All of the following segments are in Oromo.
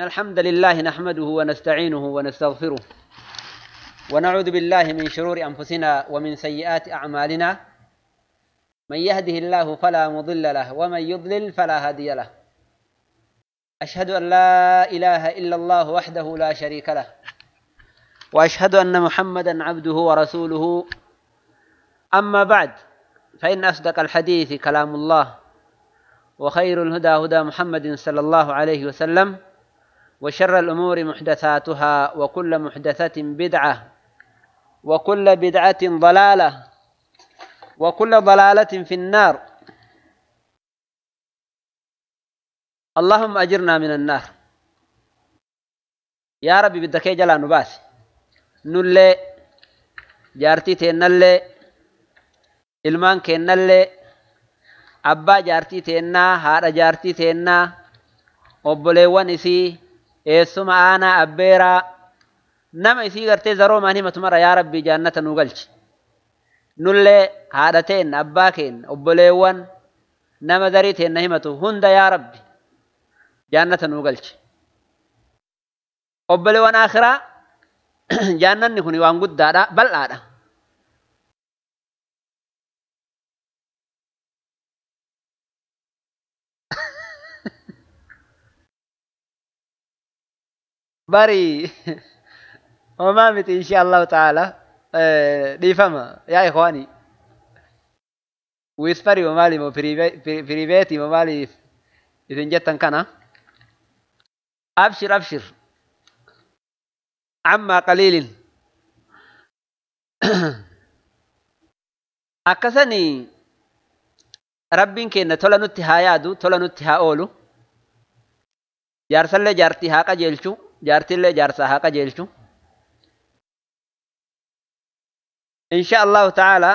الحمد لله نحمده ونستعينه ونستغفره ونعوذ بالله من شرور أنفسنا ومن سيئات أعمالنا من يهده الله فلا مضل له ومن يضلل فلا هادي له أشهد أن لا إله إلا الله وحده لا شريك له وأشهد أن محمدا عبده ورسوله أما بعد فإن أصدق الحديث كلام الله وخير الهدى هدى محمد صلى الله عليه وسلم وشر الأمور محدثاتها وكل محدثة بدعة وكل بدعة ضلالة وكل ضلالة في النار اللهم أجرنا من النار يا ربي بدك جلا نباس نلي جارتي تنلي ilmaan keennallee abbaa jaartii teennaa haadha jaartii teennaa obboleewwan isii eessuma aanaa abbeeraa nama isii gartee zaroomaan himatu mara yaa rabbii jaannata nu galchi nullee haadha teenna abbaa keenna obboleewwan nama darii teenna himatu hunda yaa rabbi jaannata nu galchi obboleewwan akhiraa jaannanni kun waan guddaadha bal'aadha bari homaa miti insha allahu taala dhiifama yaa ikwaani wispari mo maali mo piriveeti mo maaliif isin jettan kana abshir abshir amma qaliilin akkasani rabbiin keenna tola nutti haa yaadu tola nutti haa oolu jaarsallee jaartii haa qajeelchu jaartillee jaarsaa haa qajeelchu insha allahu taala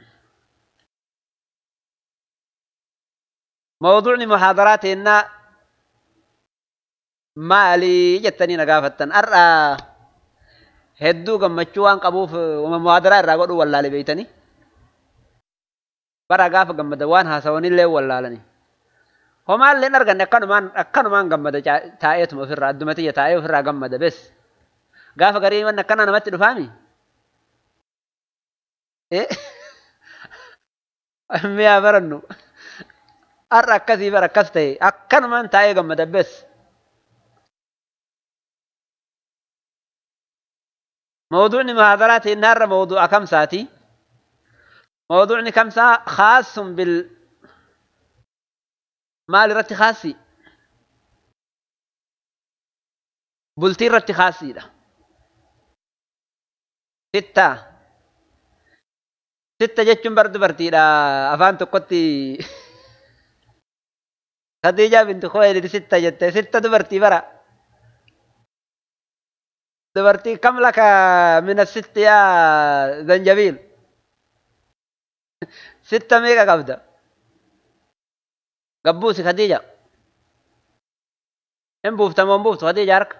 mawduucni muhaadaraa teennaa maalii jettanii na gaafattan har'a hedduu gammachuu waan qabuuf muhaadaraa irraa godhuu wallaale beeytanii bara gaafa gammada waan haasawanillee wallaalanii homaalleen arganne akkanumaan akkanumaan gammada taa'eetuma ofirraa adduma tiyya taa'ee ofirraa gammada bes gaafa garii wanni akkana namatti dhufaami miyaa barannu har'a akkasii bara akkas ta'e akkanumaan taa'ee gammada bes موضوعنا محاضرات النار موضوع كم ساتي موضوعنا كم ساعة خاص بال maal irratti khaasi bultii irratti khaasiidha sitta sitta jechuun bar dubartiidha afaan tokkotti Khadiijaa binti Khuwaylid sitta jette sitta dubartii bara dubartii kam laka min asitti yaa zanjabiil sitta meeqa qabda gabbuusi Khadiija. Hin buuftamoo hin buuftu Khadiija harka.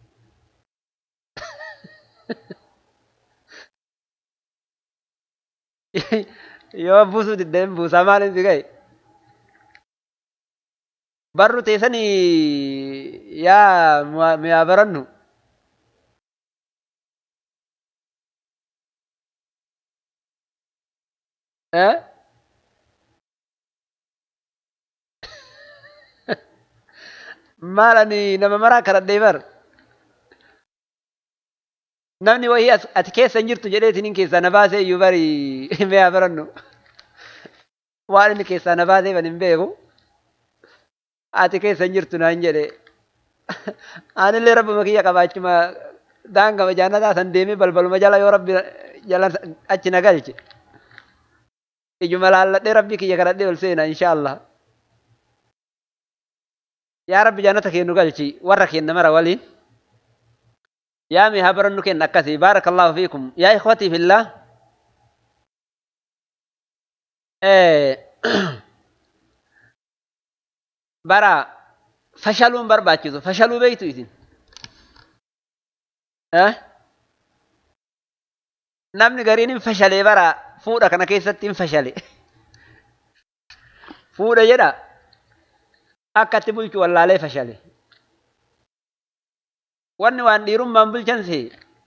Yoo buusuu diddee hin buusaa maaliin si ga'e? Barru teessanii yaa miyaa barannu. Eh? maal ani nama maraa kadhadhee bar namni wayii ati keessa hin jirtu jedhee isinin keessaa na baasee iyyuu bari mi'a barannu waan inni keessaa na baasee ban hin beeku ati keessa hin jirtu naan jedhe anillee rabbuma kiyya qabaachuma daangama jaannataa san deemee balbaluma jala yoo rabbi jala achi na galche ijuma laalladhee rabbii kiyya kadhadhee ol seena insha Allah. yaa rabbi jannata kennu galchi warra kenna mara waliin yaa mi haa barannu kenna akkasii baarakallahu fiikum yaa ikhwatii fillah bara fashaluun barbaachisu fashaluu beeytu isin namni gariin hin fashalee bara fuudha kana keessatti hin fashale fuudha jedha akka itti bulchu wallaalee fashale wanni waan dhiirummaan bulchan see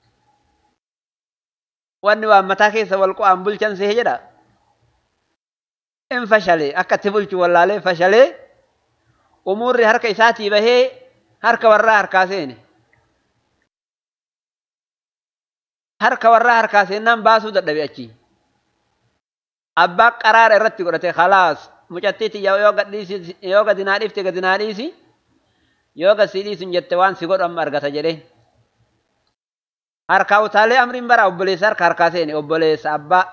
wanni waan mataa keessa wal qo'aan bulchan see jedha in fashalee akka itti bulchu wallaalee fashalee umuurri harka isaatii bahee harka warraa harkaa seene harka warraa harkaa seennaan baasuu dadhabe achi abbaa qaraara irratti godhate khalaas mucattiiti yoo gadhiisi yoo gadi naa dhiifte gadi naa dhiisi yoo gad sii dhiisun jette waan si godhu amma argata jedhe harkaa utaalee amriin bara obboleessa harka harkaa seene obboleessa abbaa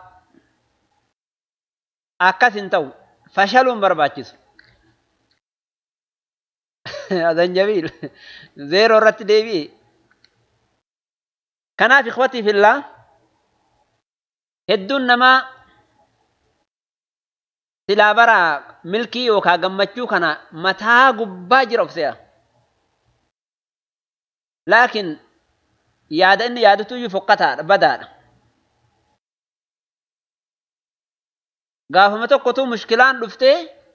akkas hin ta'u fashaluun barbaachisu zanjabiil zeeroo irratti deebi'e kanaaf ikhwatii fillaa hedduun namaa silaa bara milkii yookaan gammachuu kana mataa gubbaa jira of se'a. Laakiin yaada inni yaadatu iyyuu fokkataadha badaadha. Gaafuma tokkotu mushkilaan dhuftee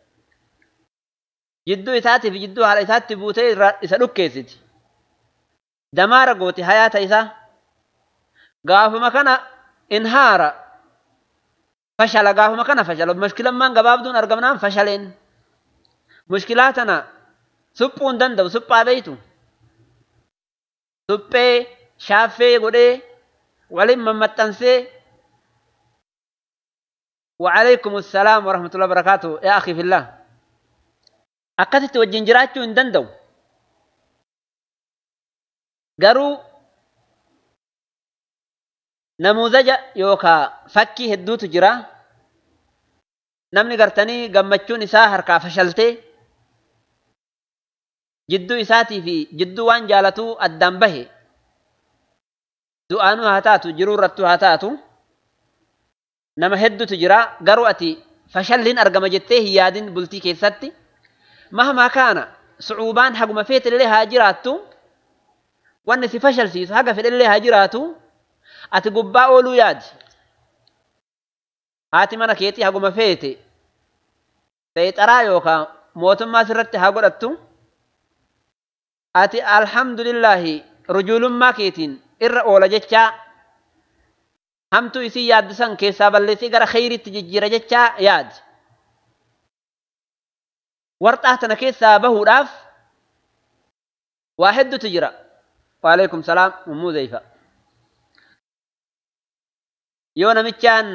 jidduu isaatii fi jidduu haadha isaatti buutee isa dhukkeessiti. Damaara gooti hayaata isaa. Gaafuma kana inhaara fashala gaafuma kana fashala mushkilammaan gabaabduun argamnaan fashaleen mushkilaa tana suphuu hin danda'u suphaa beeytu suphee shaaffee godhee waliin mammaxxansee وعليكم السلام ورحمة الله وبركاته يا أخي في الله أكثت وجين جراتشو إن دندو قروا namuuzaja yookaa fakkii hedduutu jira namni gartanii gammachuun isaa harkaa fashaltee jidduu isaatii fi jidduu waan jaalatuu addaan bahe du'aanuu haa taatu jiruu irrattuu haa taatu nama hedduutu jira garuu ati fashalliin argama jettee hin yaadin bultii keessatti mahmaa kaana sucuubaan haguma feetillee haa jiraattu wanni si fashalsiisu haga fedhellee haa jiraatu ati gubbaa ooluu yaadi haati mana keetii haguma feete seexaraa yookaan mootummaa sirratti haa godhattu ati alhamdulillaahi rujuulummaa keetiin irra oola jechaa hamtuu isii yaaddisan keessaa balleessii gara kheyritti jijjiira jechaa yaadi warxaa tana keessaa bahuudhaaf waa heddutu jira waalaikum salaam ummuu zeyfa yoo namichaan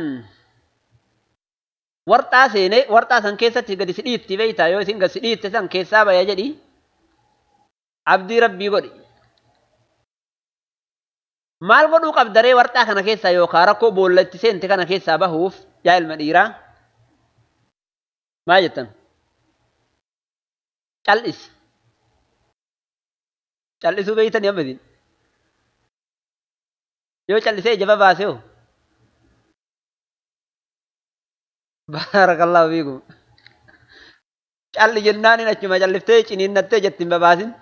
warxaa seene warxaa san keessatti gadi si dhiitti beeyta yoo isin gadi si dhiitte san keessaa baya jedhi abdii rabbii godhi maal godhuu qabdaree warxaa kana keessaa yookaan rakkoo boolla itti seente kana keessaa bahuuf yaa ilma dhiiraa maal jettan cal'isi cal'isuu beeytanii amma isin yoo cal'isee jaba baase hoo baarakallahu fiikum calli jennaan in achuma calliftee ciniinnattee jetti hin babaasin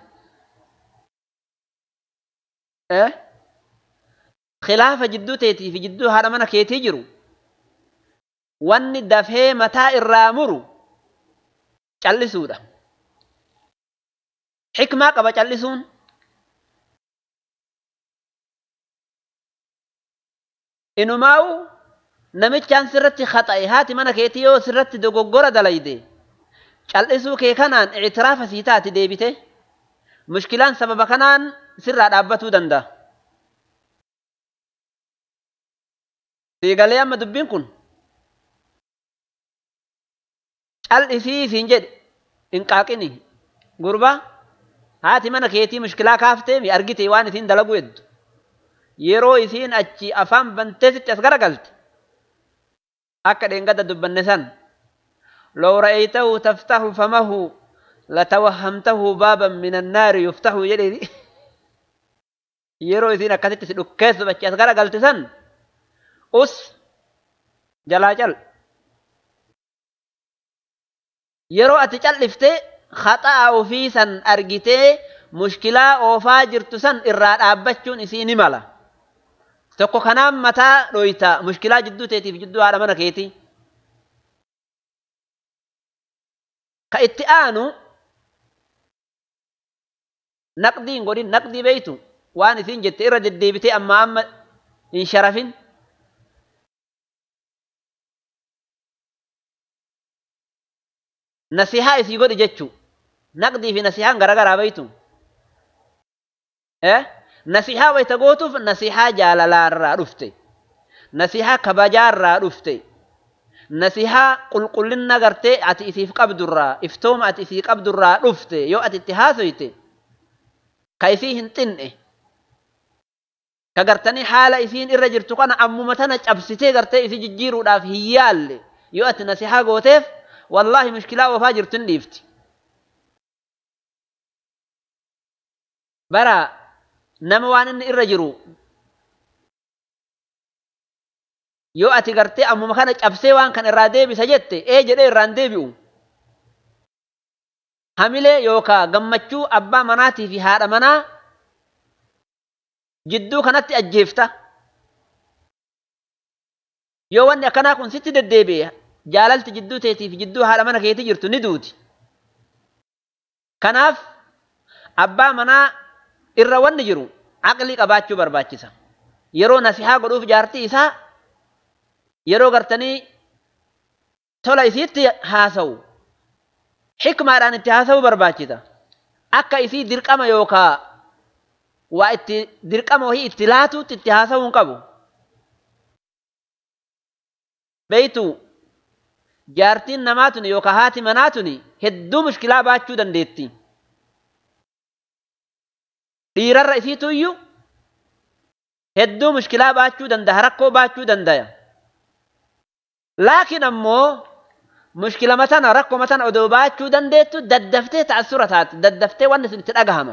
khilaafa jidduu teetii fi jidduu haadha mana keetii jiru wanni dafee mataa irraa muru callisuudha xikmaa qaba callisuun inumaa'u namichaan sirratti khaxa'e haati mana keetii yoo sirratti dogoggora dalayde cal'isuu kee kanaan ictiraafa sii taati deebite mushkilaan sababa kanaan sirraa dhaabbatuu danda'a. Siigalee amma dubbiin kun cal'isii siin jedhe hin qaaqini gurba haati mana keetii mushkilaa kaaftee mi argite waan isiin dalagu heddu yeroo isiin achi afaan bantee sitti as garagalte akka dheengada dubbanne san لو رأيته تفتح فمه لتوهمته بابا من النار يفتح يدي yeroo isiin akkasitti si dhukkeessu bachi as gara galte san us jalaa cal yeroo ati cal'iftee haxaa ofii san argitee mushkilaa oofaa jirtu san irraa dhaabbachuun isii ni mala tokko kanaan mataa dhoyta mushkilaa jidduu teetiif jidduu haadha mana keetii ka itti aanu naqdiin godhin naqdii beeytu waan isiin jette irra deddeebitee amma amma hin sharafin nasihaa isii godhi jechuu naqdii fi nasihaan garagaraa beeytu nasihaa wayta gootuuf nasihaa jaalalaarraa dhufte nasihaa kabajaarraa dhufte nasihaa qulqullina gartee ati isiif qabdurraa iftooma ati isii qabdurraa dhufte yoo ati itti haasoyte ka isii hin xinne ka gartanii haala isiin irra jirtu kana ammuma tana cabsitee gartee isii jijjiiruudhaaf hin yaalle yoo ati nasihaa gooteef wallaahi mushkilaa oofaa jirtu hin dhiifti bara nama waan inni irra jiru yoo ati gartee ammuma kana cabsee waan kan irraa deebisa jette ee jedhee irraan deebi'u hamilee yookaa gammachuu abbaa manaatii fi haadha manaa jidduu kanatti ajjeefta yoo wanni akkanaa kun sitti deddeebi'e jaalalti jidduu teetii fi jidduu haadha mana keetii jirtu ni duuti kanaaf abbaa manaa irra wanni jiru aqlii qabaachuu barbaachisa yeroo nasihaa godhuuf jaartii isaa yeroo gartanii tola isiitti haasawu xikmaadhaan itti haasawuu barbaachisa akka isii dirqama yookaa waa itti dirqama wahii itti laatuutti itti haasawuu hin qabu beeytu jaartiin namaa tuni yookaa haati manaa tuni hedduu mushkilaa baachuu dandeetti dhiirarra isiitu iyyuu hedduu mushkilaa baachuu danda'a rakkoo baachuu danda'a laakiin ammoo mushkilama tana rakkoma tana odoo baachuu dandeettu daddaftee ta'assura taate daddaftee wanni sun itti dhagahama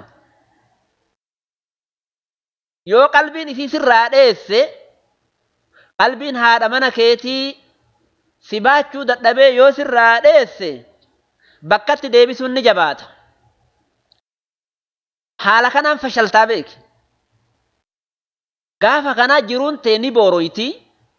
yoo qalbiin isii sirraa dheesse qalbiin haadha mana keetii si baachuu dadhabee yoo sirraa dheesse bakkatti deebisuun ni jabaata haala kanaan fashaltaa beeki gaafa kanaa jiruun tee ni booroyti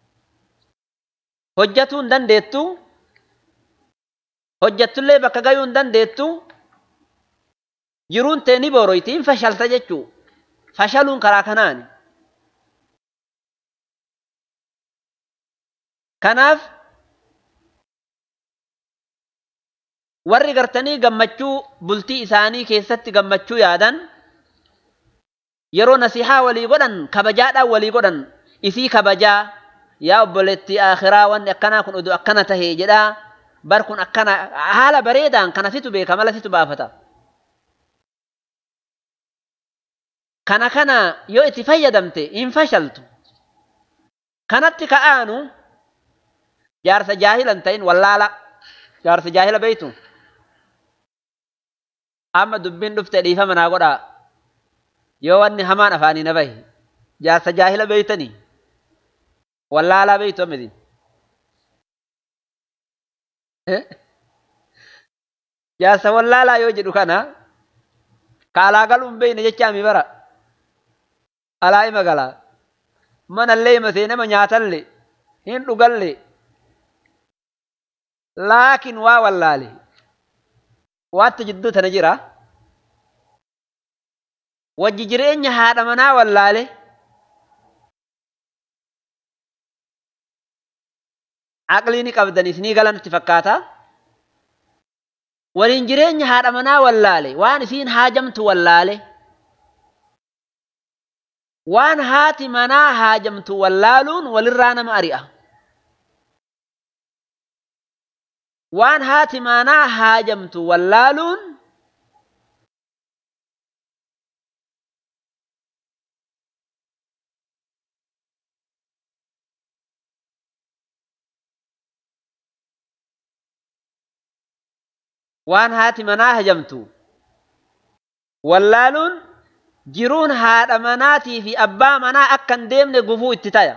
hojjatuu hin dandeettu hojjattullee bakka gayuu hin dandeettu jiruun tee ni booroyti hin fashalta jechuu fashaluun karaa kanaani kanaaf warri gartanii gammachuu bultii isaanii keessatti gammachuu yaadan yeroo nasihaa walii godhan kabajaadhaan walii godhan isii kabajaa yaa obboleetti akhiraa wanni akkanaa kun oduu akkana tahee jedhaa bar kun akkana haala bareedaan kana situ beeka mala situ baafata kana kana yoo itti fayyadamte hin fashaltu kanatti ka'aanu jaarsa jaahilan ta'in wallaala jaarsa jaahila beeytu amma dubbiin dhufte dhiifama naa godhaa yoo wanni hamaan afaanii na bahe jaarsa jaahila beeytanii wallaalaa beeytu ammidin jaarsa wallaalaa yoo jedhu kana ka alaa galuun beeyne jechaami bara alaa ima galaa manallee ima seenama nyaatallee hin dhugallee laakin waa wallaale waatti jidduu tana jira wajji jireenya haadha manaa wallaale aqlii ni qabdanis ni galanitti fakkaata waliin jireenya haadha manaa wallaale waan isiin haajamtu wallaale waan haati manaa haajamtu wallaaluun walirraa nama ari'a waan haati manaa haajamtu wallaaluun waan haati manaa haajamtu wallaaluun jiruun haadha manaatii fi abbaa manaa akka hin deemne gufuu itti taya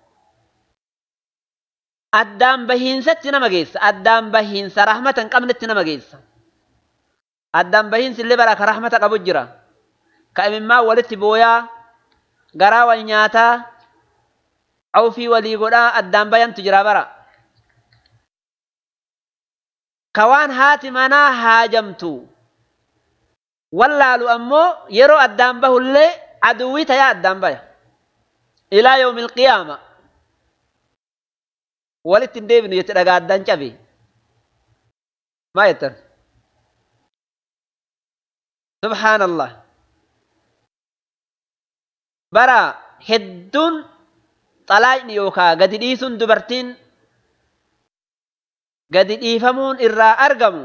addaan bahiinsatti nama geessa addaan bahiinsa rahmata hin qabnetti nama geessa addaan bahiinsi illee bara ka rahmata qabu jira ka imimmaa walitti booyaa garaa wal nyaataa awfii walii godhaa addaan bayantu jira bara ka waan haati manaa haajamtu wallaalu ammoo yeroo addaan bahullee aduwwii tayaa addaan baya ilaa yoomi ilqiyaama walitti hin deebinu jette dhagaa addaan cabe maa jettan subhaanallah bara hedduun xalaayni yookaa gadi dhiisuun dubartiin gadi dhiifamuun irraa argamu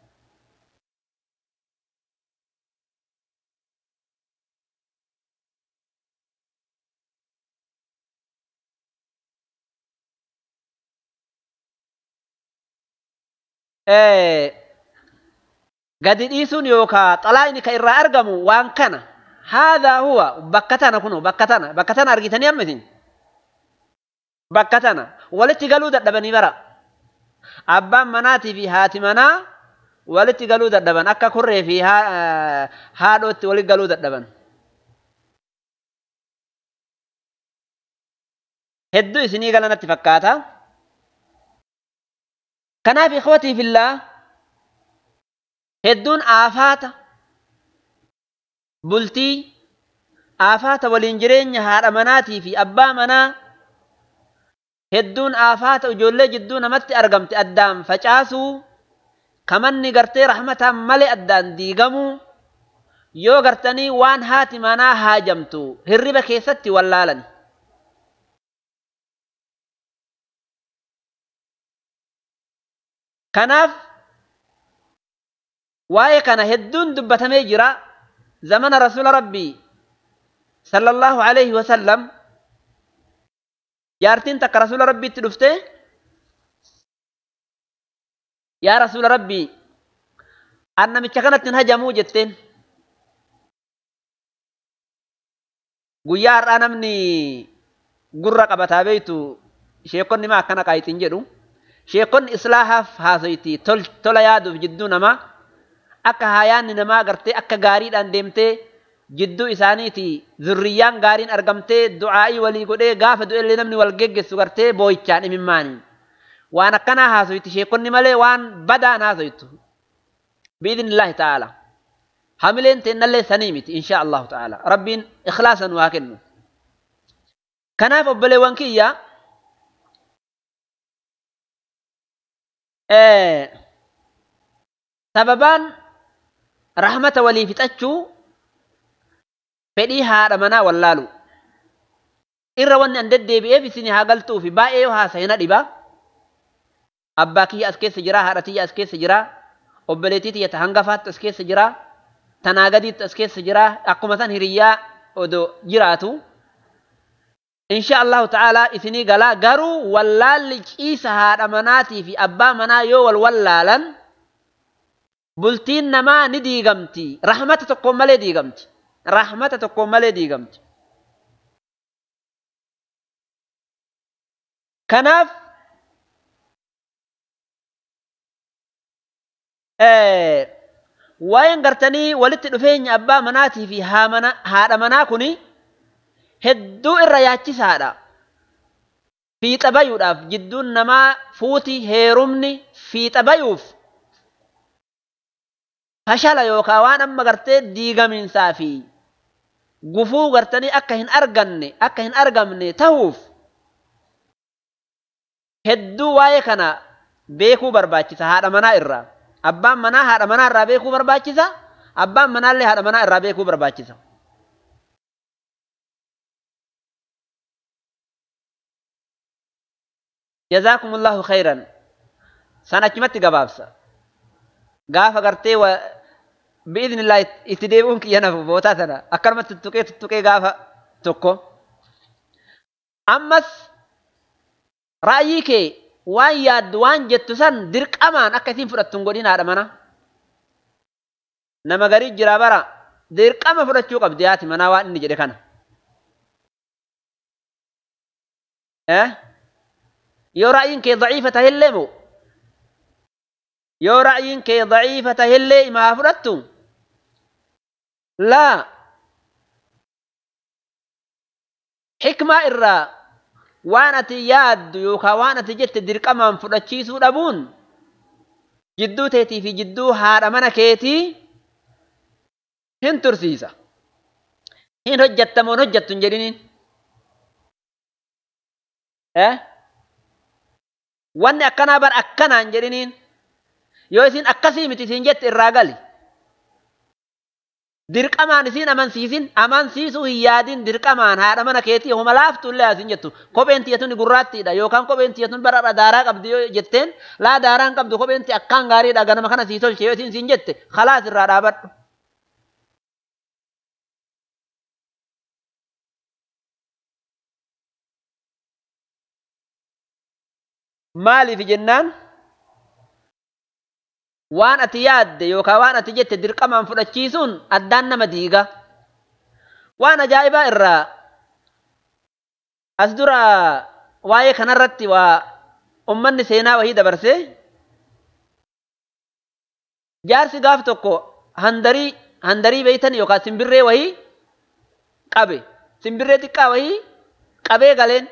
gadi dhiisuun yookaa xalaayni ka irraa argamu waan kana haadhaa huwa bakka tana kuno bakka tana bakka tana argitanii amma isin bakka tana walitti galuu dadhabanii bara abbaan manaatii fi haati manaa walitti galuu dadhaban akka kurree fi haadhootti walitti galuu dadhaban. Hedduu isinii galanatti fakkaata. Kanaaf ikhwatii fillaa hedduun aafaata bultii aafaata waliin jireenya haadha manaatii fi abbaa manaa hedduun aafaata ijoollee jidduu namatti argamte addaan facaasuu kamanni gartee rahmataan malee addaan diigamuu yoo gartanii waan haati manaa haajamtu hirriba keessatti wallaalan. Kanaaf waa'ee kana hedduun dubbatamee jira zamana rasuula rabbii sallallahu alaihi wasallam jaartiin takka rasuula rabbiitti dhufte yaa rasuula rabbii an namicha kanatti hin hajamuu jetteen guyyaa har'aa namni gurra qabataa beeytu sheekonni maa akkana qaayixiin jedhu sheekonni islaahaaf haasoyti tola yaaduuf jidduu namaa akka haayaanni namaa gartee akka gaariidhaan deemtee jidduu isaaniiti zurriyyaan gaariin argamtee du'aa'ii walii godhee gaafa du'ellee namni wal geggessu gartee booyichaan imimmaanii waan akkanaa haasoyti sheekonni malee waan badaan haasoytu biidnillaahi ta'ala hamileen teennallee sanii miti insha allahu ta'ala rabbiin ikhlaasan waa kennu kanaaf obboleewwan kiyya sababaan rahmata walii fixachuu fedhii haadha manaa wallaalu irra wanni an deddeebi'eef isin haa galtuufi baay'ee yoo haasa'ina dhiba abbaa kiyya as keessa jira haadha tiyya as keessa jira obboleettii tiyya ta hangafaatti as keessa jira tanaa gadiitti as keessa jira akkuma san hiriyyaa odoo jiraatu insha allahu ta'aalaa isinii galaa garuu wallaalli ciisa haadha manaatii fi abbaa manaa yoo wal wallaalan bultiin namaa ni diigamti rahmata tokkoon malee diigamti rahmata tokkoon malee diigamti kanaaf waa'een gartanii walitti dhufeenya abbaa manaatii fi haadha manaa kuni hedduu irra yaachisaadha fiixa bayuudhaaf jidduun namaa fuuti heerumni fiixa bayuuf fashala yookaan waan amma gartee diigamiinsaa fi gufuu gartanii akka hin arganne akka hin argamne tahuuf hedduu waa'ee kana beekuu barbaachisa haadha manaa irraa abbaan manaa haadha manaa irraa beekuu barbaachisa abbaan manaallee haadha manaa irraa beekuu barbaachisa. جزاكم الله خيرا سنة gabaabsa gaafa gartee biidni illaa itti deebi'uun kiyya nafu bootaa tana akkanumatti tuttuqee tuttuqee gaafa tokko ammas raa'yii kee waan yaaddu waan jettu san dirqamaan akka isin fudhattu hin godhin haadha mana nama garii jira bara dirqama fudhachuu qabdi haati manaa waan inni jedhe kana yoo ra'yiin kee daciifa tahillee moo yoo ra'yiin kee daciifa tahillee ima haa fudhattu laa xikmaa irraa waan ati yaaddu yookaan waan ati jette dirqamaan fudhachiisuu dhabuun jidduu teetii fi jidduu haadha mana keetii hin tursiisa hin hojjattamoon hojjattu hin jedhiniin wanni akkanaa bar akkanaa hin jedhiniin yoo isin akkasii miti isin jette irraa gali dirqamaan isin amansiisin amansiisuu hin yaadin dirqamaan haadha mana keetii homa laaftullee asin jettu kopheen tiyyatun gurraattiidha yookaan kopheen tiyyatun bara daaraa qabdi yoo jetteen laa daaraan qabdu kopheen akkaan gaariidha ganama kana sii tolche yoo isin siin jette khalaas irraa dhaabadhu. Maaliif jennaan waan ati yaadde yookaan waan ati jette dirqamaan fudhachiisuun addaan nama diiga. Waan ajaa'ibaa irraa as dura waa'ee kanarratti waa ummanni seenaa wahii dabarsee jaarsi gaaf tokko handarii handarii beeytan yookaan simbirree wahii qabe simbirree xiqqaa wahii qabee galeen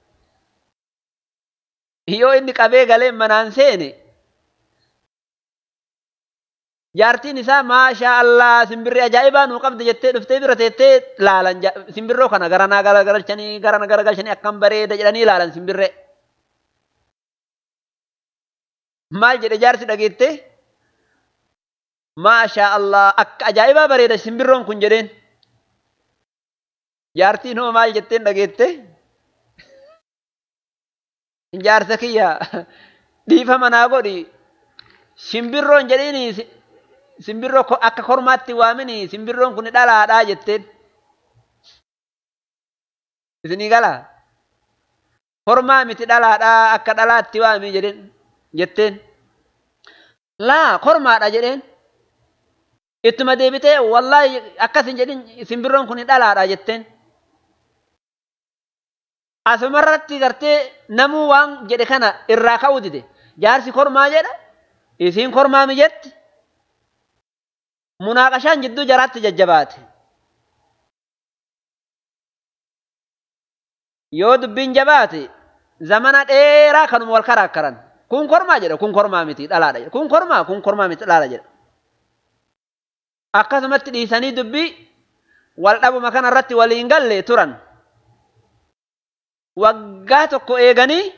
yoo inni qabee galeen manaan seene jaartiin isaa maashaa Allah simbirree ajaa'ibaa nuu qabda jettee dhuftee bira teettee laalan simbirroo kana garanaa garagalchanii garana garagalchanii akkam bareeda jedhanii laalan simbirree. Maal jedhe jaarsi dhageette maashaa Allah akka ajaa'ibaa bareeda simbirroon kun jedheen. Jaartiin hoo maal jetteen dhageette jaarsa kiyya dhiifa manaa godhi simbirroon jedhiini simbirroo akka kormaatti waamini simbirroon kun dhalaadhaa jetteen. Isinii galaa? Kormaa miti dhalaadhaa akka dhalaatti waami jedhen jetteen. Laa kormaadha jedheen. Ittuma deebitee wallaahi akkasin jedhin simbirroon kun dhalaadha jetteen. Asumarratti gartee namuu waan jedhe kana irraa ka'uu dide. Jaarsi kormaa jedha. Isiin kormaa mi jetti. munaaqashaan jidduu jaraatti jajjabaate. Yoo dubbiin jabaate zamana dheeraa kanuma wal karaakkaran. Kun kormaa jedha kun kormaa miti dhalaadha jedha. Kun kormaa kun kormaa miti dhalaadha jedha. Akkasumatti dhiisanii dubbii wal dhabuma kanarratti waliin galle turan. Waggaa tokko eeganii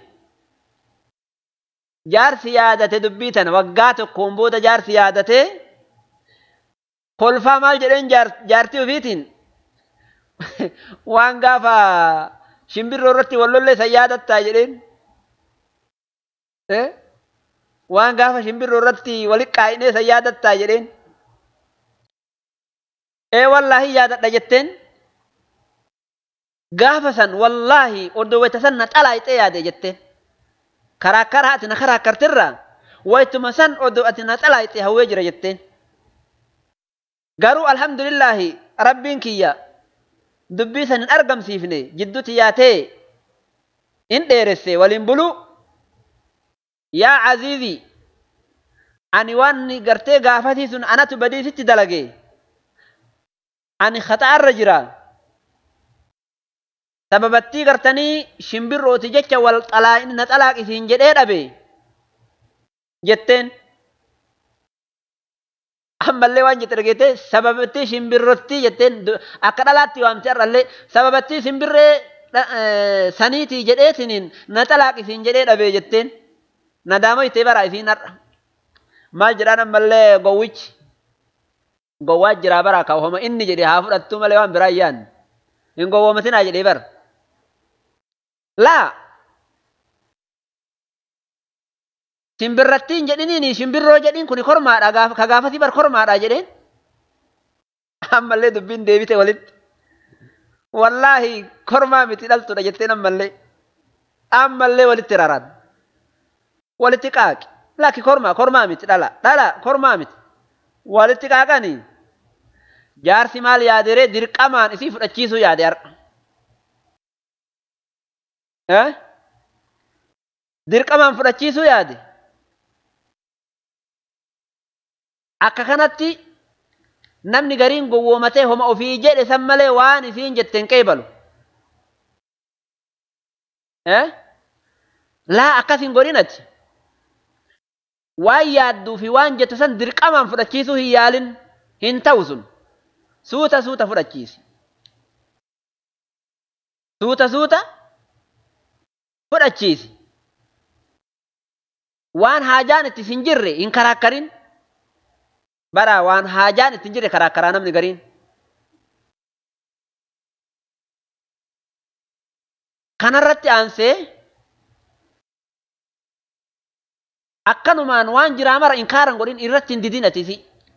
jaarsi yaadate dubbii tana waggaa tokkoon booda jaarsi yaadatee kolfaa maal jedheen jaartii ofiitiin waan gaafa shimbirroo irratti wallollee san yaadattaa jedheen waan gaafa shimbirroo irratti walit qaa'inee san yaadattaa jedheen ee wallaahi yaadadha jetteen gaafa san wallaahi oddoo wayta san na xalaayixee yaade jetteen karaakkaraa ati na karaakkartirraa waytuma san oddoo ati na xalaayixee hawwee jira jetteen garuu alhamdulillahi rabbiin kiyya dubbii san hin argamsiifne jidduutti yaatee in dheeresse waliin bulu yaa aziizii ani waan gartee gaafatii sun anatu badiisitti dalage ani khata'arra jira sababattii gartanii shimbirrooti jecha wal xalaa'in na xalaaqisiin jedhee dhabe jetteen ammallee waan jette dhageette sababattii shimbirrotti jetteen akka dhalaatti waamte har'allee sababattii shimbirree saniitii jedheetiniin na xalaaqisiin jedhee dhabee jetteen nadaama ittee baraa isiin har'a maal jedhaan ammallee gowwichi gowwaa jiraa baraa kaawwama inni jedhe haa fudhattuu malee waan biraa yaan hin gowwoomatinaa jedhee bara laa Shimbirrattiin jedhiniin shimbirroo jedhiin kun kormaadha ka gaafasii bar kormaadha jedheen. Ammallee dubbiin deebite walitti. Wallaahi kormaa miti dhaltudha jetteen ammallee. Ammallee walitti raran. Walitti qaaqi. Lakki kormaa kormaa miti dhala dhala kormaa miti. Walitti qaaqanii. Jaarsi maal yaaderee dirqamaan isii fudhachiisuu yaade har'a. Dirqamaan fudhachiisuu yaade. Akka kanatti namni gariin gowwoomatee homa ofii jedhe san malee waan isiin jetteen qeebalu. Laa akkas hin godhinati. Waan yaadduu fi waan jettu san dirqamaan fudhachiisuu hin yaalin hin ta'u sun. Suuta suuta fudhachiisi. suuta suuta fudhachiisi waan haajaan itti hin jirre hin karaakkarin bara waan haajaan itti hin jirre karaakkaraa namni gariin kanarratti aansee akkanumaan waan jiraa mara inkaaran godhin irratti hin didin atisi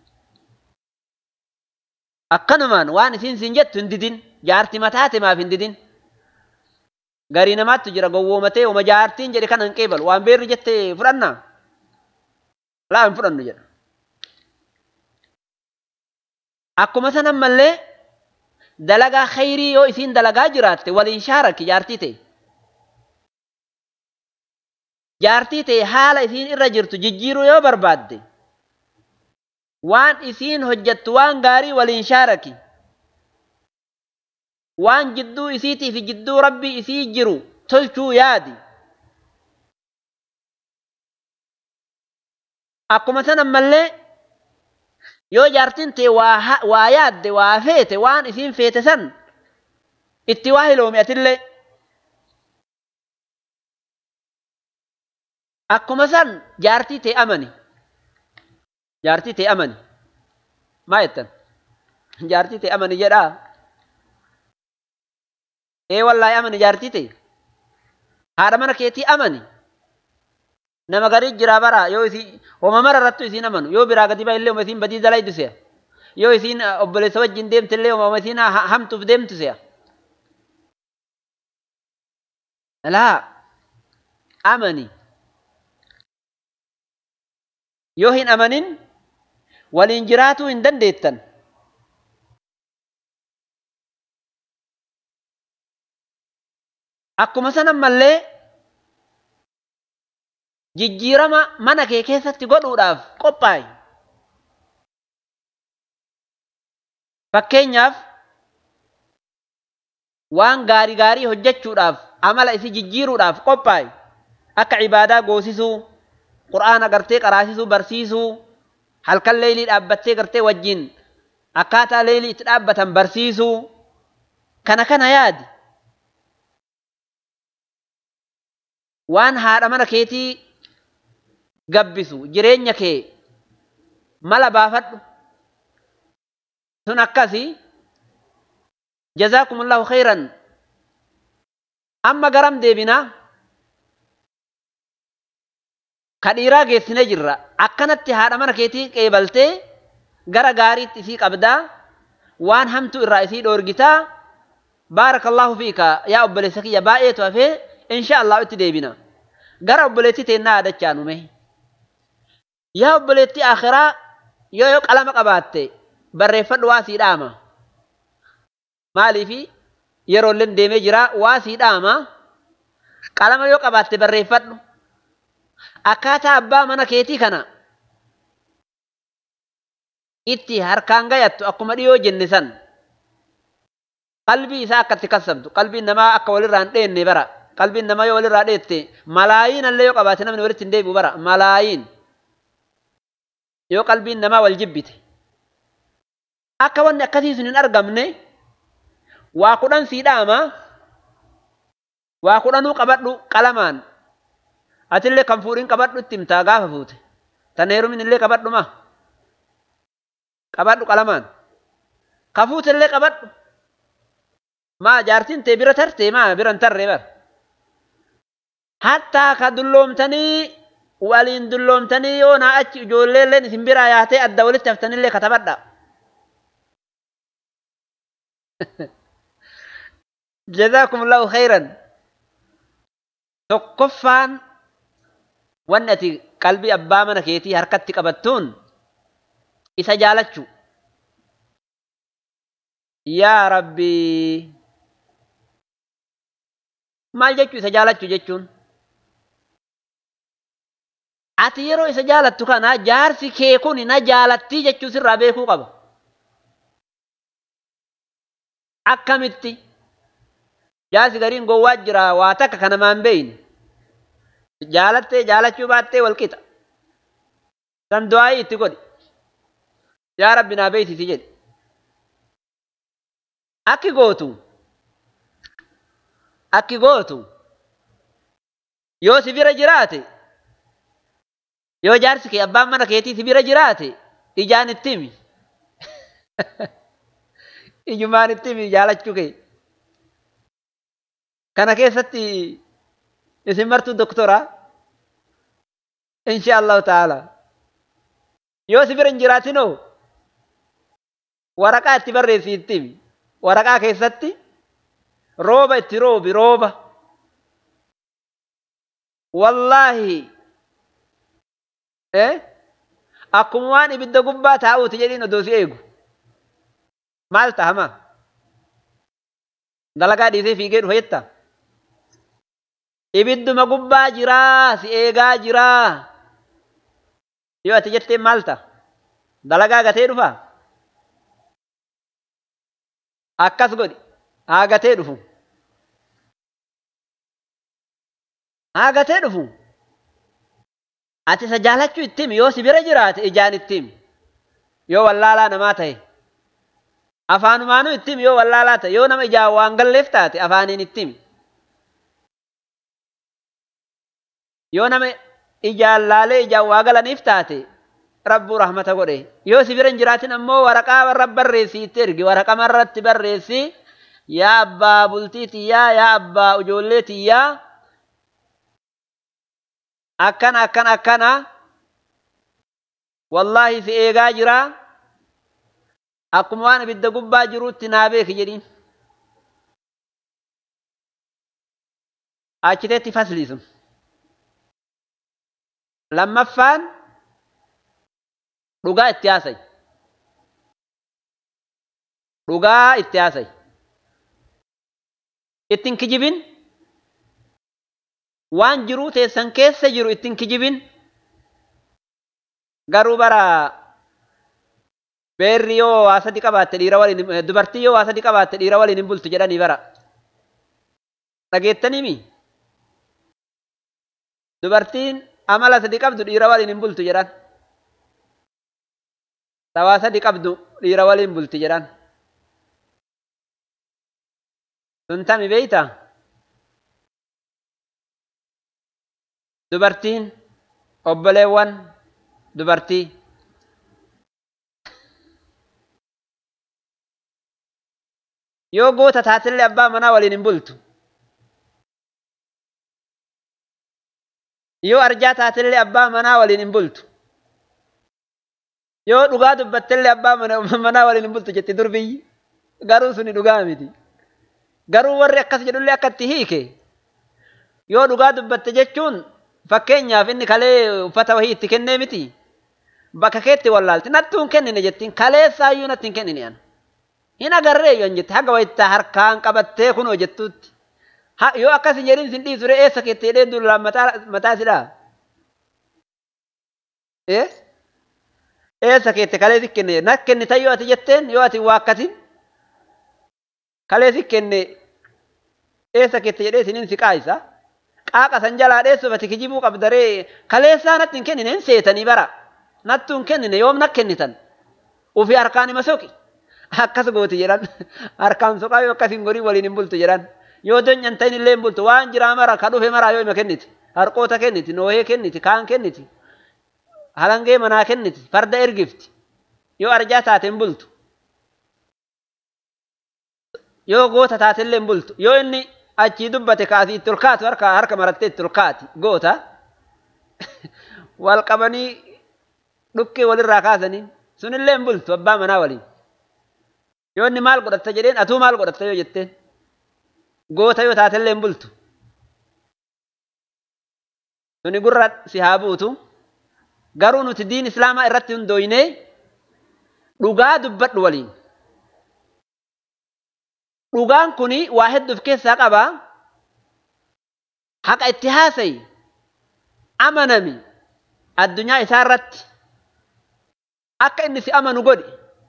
akkanumaan waan isin sin jettu hin didin jaarti mataate maaf hin didin garii namaattu jira gowwoomatee oma jaartiin jedhe kana hin qeebalu waan beerri jette fudhanna laa hin fudhannu jedha akkuma sanan mallee dalagaa khayrii yoo isiin dalagaa jiraatte waliin shaarakki jaartii ta'e jaartii ta'e haala isiin irra jirtu jijjiiruu yoo barbaadde waan isiin hojjettu waan gaarii waliin shaaraki waan jidduu isiitii fi jidduu rabbii isii jiru tolchuu yaadi akkuma sanan mallee yoo jaartiin ta'e waa yaadde waa feete waan isiin feete san itti waa hiloomi atillee akkuma san jaartii ta'e amani jaartii ta'e amani maa jettan jaartii ta'e amani jedhaa ee wallaahi amani jaartii ta'e haadha mana keetii amani nama garii jiraa bara yoo isii homa mara irrattu isiin amanu yoo biraa gadi baa illee homa isiin badii dalaydu se'a yoo isiin obboleessa wajjin deemte illee homa isiin hamtuuf deemtu se'a laa amani yoo hin amanin waliin jiraatuu hin dandeettan akkuma sanan mallee jijjiirama mana kee keessatti godhuudhaaf qophaa'i. Fakkeenyaaf waan gaarii gaarii hojjechuudhaaf amala isi jijjiiruudhaaf qophaa'i. Akka ibaadaa goosisuu, qura'aana gartee qaraasisuu, barsiisuu, halkan leelii dhaabbattee gartee wajjin akkaataa leelii itti dhaabbatan barsiisuu, kana kana yaadi. Waan haadha mana keetii gabbisu jireenya kee mala baafadhu sun akkasi jazaakumullahu khayran amma garam deebinaa ka dhiiraa geessine jirra akkanatti haadha mana keetii qeebaltee gara gaariitti isii qabdaa waan hamtu irraa isii dhoorgitaa baarakallahu fiika yaa obboleessa kiyya baay'eetu hafee insha allahu itti deebina gara obboleettii teennaa yaadachaa nume yaa obboleettii akhiraa yoo yoo qalama qabaatte barreeffadhu waa sii dhaama maaliifi yeroolleen deemee jira waa sii dhaama qalama yoo qabaatte barreeffadhu akkaataa abbaa mana keetii kana itti harkaan gayattu akkuma dhiyoo jenne san qalbii isaa akkatti kassabdu qalbiin namaa akka walirraa hin dheenne bara qalbiin namaa yoo walirraa dheette malaayiin allee yoo qabaate namni walitti hin deebi'u bara malaayiin yoo qalbiin namaa wal jibbite akka wanni akkasii sun hin argamne waa kudhan sii dhaama waa kudhanuu qabadhu qalamaan atillee kan fuudhin qabadhu itti himtaa gaafa fuute tan heerumin illee qabadhu ma qabadhu qalamaan ka fuute illee qabadhu maa jaartiin tee bira tartee maa bira hin tarree bar hattaa ka dulloomtanii waliin dulloomtanii yoo naa achi ijoollee illeen isin biraa yaatee adda walitti haftanillee katabadha. جزاكم الله خيرا tokkoffaan wanni ati qalbii abbaa mana keetii harkatti qabattuun isa jaalachu yaa rabbii maal jechuu isa jaalachu jechuun ati yeroo isa jaalattu kana jaarsi kee kun na jaalattii jechuu sirraa beekuu qaba akkamitti jaarsi gariin gowwaa jira waa takka kanamaan beeyne jaalattee jaalachuu baattee walqixa san du'aayii itti godhi yaa rabbi naa beeksisi jedhe akki gootu akki gootu yoo si bira jiraate yoo jaarsi kee abbaan mana keetii si bira jiraate ijaan itti himi ijumaan itti himi jaalachuu kee kana keessatti isin martuu doktora insha allahu ta'ala yoo si bira hin jiraatinoo waraqaa itti barreessi itti himi waraqaa keessatti rooba itti roobi rooba wallaahi eh akkuma waan ibidda gubbaa taa'uuti jedhiin odoo si eegu maal tahama dalagaa dhiisee fiigee dhufa jetta ibidduma gubbaa jiraa si eegaa jiraa yoo ati jettee maal ta'a dalagaa gatee dhufa akkas godhi haa gatee dhufu haa gatee dhufu ati isa jaalachuu itti himi yoo si bira jiraate ijaan itti himi yoo wallaalaa namaa ta'e afaanumaanuu itti himi yoo wallaalaa ta'e yoo nama ijaan waan galleef taate afaaniin itti himi yoo nama ijaan laalee ijaan waa galaniif taate rabbuu rahmata godhe yoo si bira hin jiraatin ammoo waraqaa warra barreessii itti ergi waraqama irratti barreessi yaa abbaa bultii tiyyaa yaa abbaa ijoollee tiyyaa akkana akkana akkana wallaahi si eegaa jira akkuma waan ibidda gubbaa jiruutti naa beeki jedhiin achiteetti fasliisun lammaffaan dhugaa itti haasay dhugaa itti haasay ittin kijibin waan jiruu teessan keessa jiru ittin kijibin garuu bara beerri yoo waa sadi qabaatte dhiira waliin dubartii yoo waa sadi qabaatte dhiira waliin hin bultu jedhanii bara dhageettanimi dubartiin amala sadi qabdu dhiira waliin hin bultu jedhan tawaa sadi qabdu dhiira waliin bulti jedhan sun tami beeyta dubartiin obboleewwan dubartii yoo goota taatillee abbaa manaa waliin hin bultu yoo arjaa taatillee abbaa manaa waliin hin bultu yoo dhugaa dubbattellee abbaa manaa waliin hin bultu jetti durbiyyi garuu suni dhugaa miti garuu warri akkas jedhullee akka itti hiike yoo dhugaa dubbatte jechuun fakkeenyaaf inni kalee uffata wahii itti kennee miti bakka keetti wallaalti nattuun kennine jettiin kaleessaayyuu natti hin kennine an hin agarree yoon jette haga wayittaa harkaan qabattee kunoo jettuutti yoo akkas hin jedhin sin dhiisure eessa keetti jedhee dullaan mataa sidhaa eessa keetti kalee si kenne na kennita yoo ati jetteen yoo ati waa akkasin kalee si kenne eessa keetti jedhee sinin si qaayisa qaaqa san jalaa dheessuuf ati kijibuu qabdaree kaleessaa natti hin kennine hin seetanii bara nattuu hin kennine yoom na kennitan ufii harkaan hima soqi akkas gooti jedhan harkaan soqaa yoo akkas hin godhin waliin hin bultu jedhan yoo donyan ta'in illee hin bultu waan jiraa mara ka dhufe maraa yoo hima kenniti harqoota kenniti noohee kenniti kaan kenniti halangee manaa kenniti farda ergifti yoo arjaa taate hin bultu yoo goota taate illee hin bultu yoo inni achii dubbate kaasii itti ol kaatu harka harka marattee itti ol kaati goota wal qabanii dhukkee walirraa kaasanii sunillee hin bultu abbaa manaa waliin yoo inni maal godhatta jedheen atuu maal godhatta yoo jetteen goota yoo taatellee hin bultu suni gurra si haa buutu garuu nuti diin islaamaa irratti hundooynee dhugaa dubbadhu waliin dhugaan kuni waa hedduuf keessaa qaba haqa itti haasayi amanami addunyaa isaa irratti akka inni si amanu godhi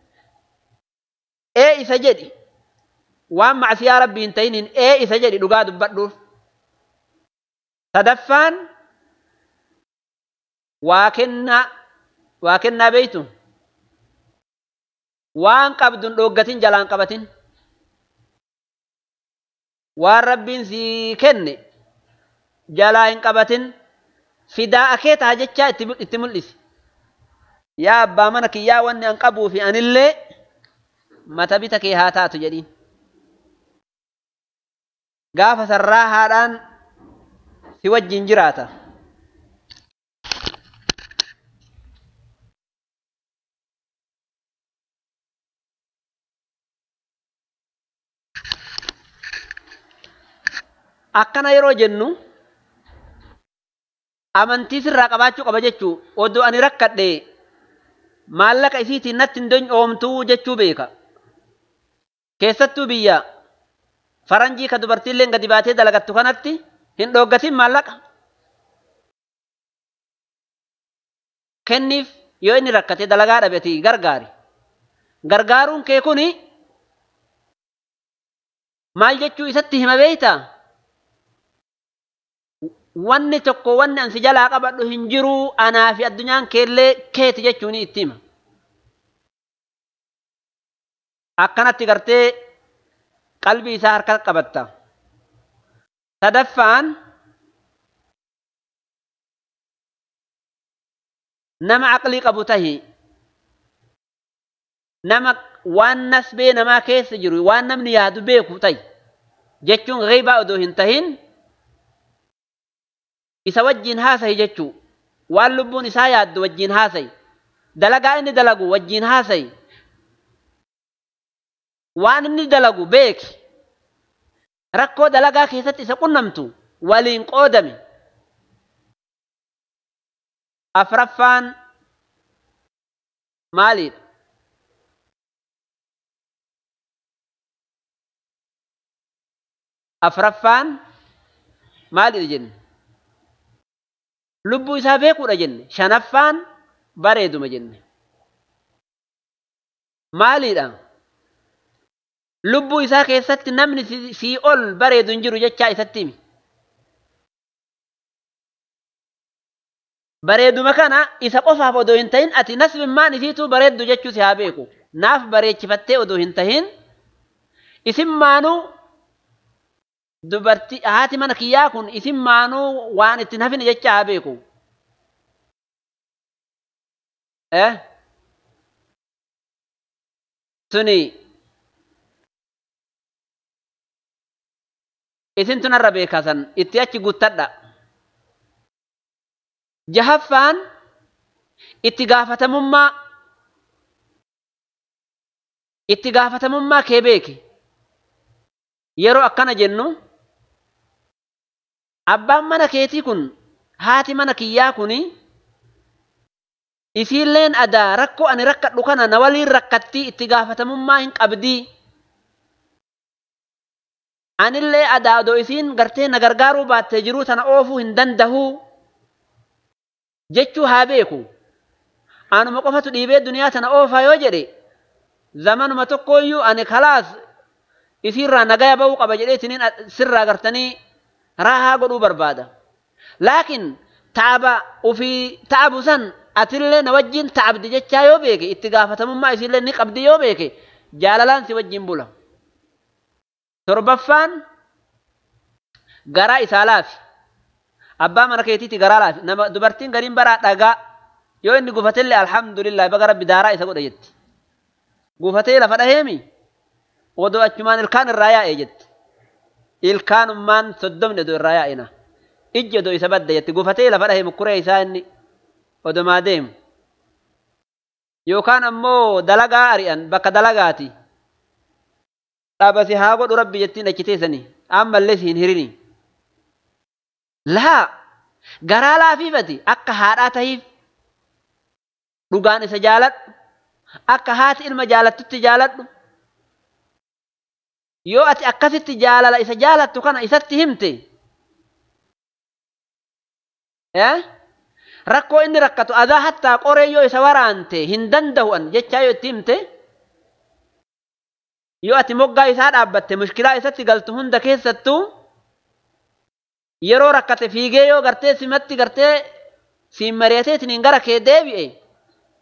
ee isa jedhi waan macsiyaa rabbii hin ta'iniin ee isa jedhi dhugaa dubbadhuuf sadaffaan waa kennaa waa kennaa beeytu waan qabdun dhooggatin jalaan qabatin waan rabbiin sii kenne jalaa hin qabatin fidaa akee taha jechaa itti mul'isi yaa abbaa mana kiyyaa wanni an qabuu fi anillee mata bita kee haa taatu jedhiin gaafa sarraa haadhaan si wajjin jiraata akkana yeroo jennu amantii sirraa qabaachuu qaba jechuu oddoo ani rakkadhe maallaqa isiitiin natti hin donyoomtuu jechuu beeka keessattuu biyya faranjii ka dubartiillee gadi baatee dalagattu kanatti hin dhooggatin maallaqa kenniif yoo inni rakkate dalagaa dhabeti gargaari gargaaruun kee kuni maal jechuu isatti hima beeytaa wanni tokko wanni ansi jalaa qabadhu hin jiru anaa fi addunyaan keellee keeti jechuun itti hima. Akkanatti gartee qalbii isaa harka qabatta. Sadaffaan nama aqlii qabu tahi nama waan nasbee namaa keessa jiru waan namni yaadu beeku tahi jechuun ghaibaa odoo hin tahin isa wajjin haasayi jechuu waan lubbuun isaa yaaddu wajjin haasayi dalagaa inni dalagu wajjin haasayi waan inni dalagu beeki rakkoo dalagaa keessatti isa qunnamtu waliin qoodame afraffaan maaliidha afraffaan maaliidha jenne lubbuu isaa beekuudha jenne shanaffaan bareeduma jenne maaliidha lubbuu isaa keessatti namni sii ol bareedu hin jiru jechaa isatti himi bareeduma kana isa qofaaf odoo hin tahin ati nasbimmaan isiituu bareeddu jechuu si haa beeku naaf bareechifattee odoo hin tahin isin maanuu dubartii haati mana kiyyaa kun isin maanuu waan ittiin hafine jecha haa beeku. Eh? Suni isin tunarra beekasan itti achi guuttadha. Jahaffaan itti gaafatamummaa itti gaafatamummaa kee beeki. Yeroo akkana jennu abbaan mana keetii kun haati mana kiyyaa kun isiilleen adaa rakkoo ani rakkadhu kana na waliin rakkattii itti gaafatamummaa hin qabdii. Anillee adaa odoo isiin gartee na gargaaruu baattee jiruu tana oofuu hin dandahuu jechuu haa beeku. Anuma qofatu dhiibee duniyaa tana oofaa yoo jedhe zamanuma tokkooyyuu ani kalaas isiirraa nagaya bahuu qaba jedhee isiniin sirraa gartanii raahaa godhuu barbaada. Laakiin taaba ofii taabu san atillee na wajjin taabdi jechaa yoo beeke itti gaafatamummaa isiillee ni qabdi yoo beeke jaalalaan si wajjin bula. Torbaffaan garaa isaa laafi. Abbaa mana keetiiti garaa laafi. Nama dubartiin gariin baraa dhagaa yoo inni gufatellee alhamdulillah baga rabbi daaraa isa godha jetti. Gufatee lafa dhaheemi. odoo achumaan ilkaan irraa yaa'e jetti. Ilkaanummaan soddomni odoo irraa yaa'ina. Ijji odoo isa badda jetti. Gufatee lafa dhahe mukkuree isaa inni odomaa deemu. Yookaan ammoo dalagaa ari'an bakka dalagaati. Dhaabasi haa godhu rabbi jettiin achi teessanii. Ammallee si hin hirini. Laa garaa laafiifati akka haadhaa tahiif dhugaan isa jaaladhu akka haati ilma jaalattutti jaaladhu yoo ati akkasitti jaalala isa jaalattu kana isatti himte rakkoo inni rakkatu adaa hattaa qoree yoo isa waraante hin danda'uan jechaa yoo itti himte yoo ati moggaa isaa dhaabbatte mushkilaa isatti galtu hunda keessattuu yeroo rakkate fiigee yoo gartee simatti gartee siin mari'ateetiin gara kee deebi'e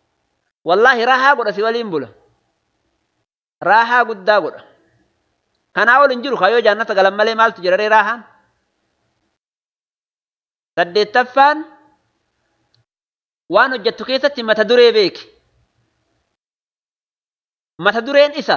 wallaahi raahaa godha si waliin bula raahaa guddaa godha kanaa ol hin jiru kaayoo jaannata galan malee maaltu jira raahaan saddeettaffaan waan hojjettu keessatti mata duree beeki mata dureen isa